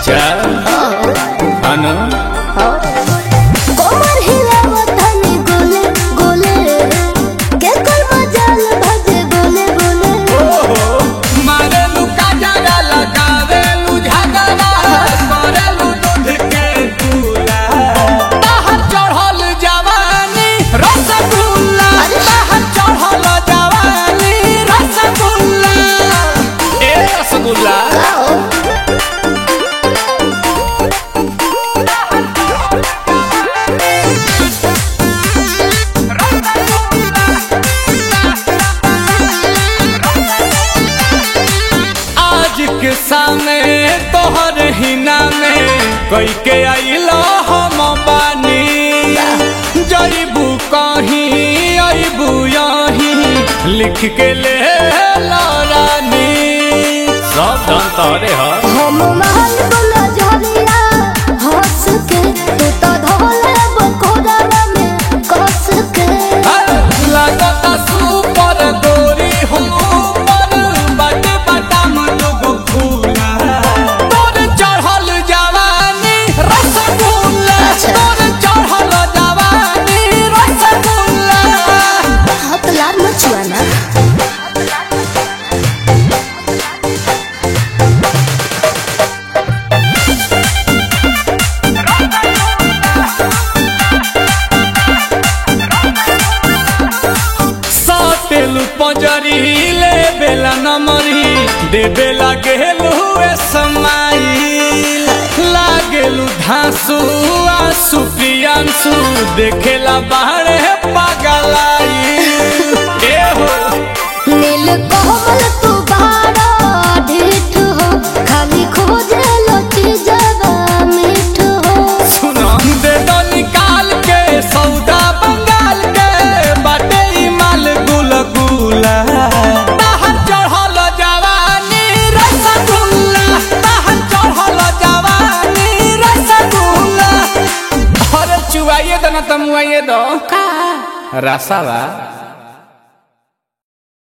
अच्छा अनु कोमर हिलावत तनी गोले गोले के कर मजाल भजे बोले बोले मारेलू काजरा लगावेलू झगड़ा करेलू दूध के दूला बाहर चढ़ल जवानी रसगुल्ला बाहर चढ़ल जवानी रसगुल्ला ए रसगुल्ला आज के सामने तोहर हिना में कई के आइलो हम बानी जईबू कहीं अबू यहीं लिख के ले ला रानी सब धन तोरे ह हम महल बोला झरिया हंस के तू तो धोले बकोड़ा में कस के लागता सुपर गोरी हो पर बट बटम लोग फूला तोर चढ़ल जवानी रसगुल्ला अच्छा। तोर चढ़ल जवानी रसगुल्ला हाथ लाल मचुआ ना सातेलू पंजरी ले बेला नमरी दे बेला गेलू ए समाई लागेलू धांसू आंसू प्रियांसू देखेला बाहरे पागलाई ए हो नील कोमल तू बाड़ा ढीठ हो खाली खोजे लो चीजवा मीठ हो सुनो दे दो निकाल के सौदा बंगाल के बाटे ई माल गुल गुला बाहर चढ़ल जवानी रसगुल्ला बाहर चढ़ल जवानी रसगुल्ला अरे चुवाइए दो ना तमुआइए दो का रसावा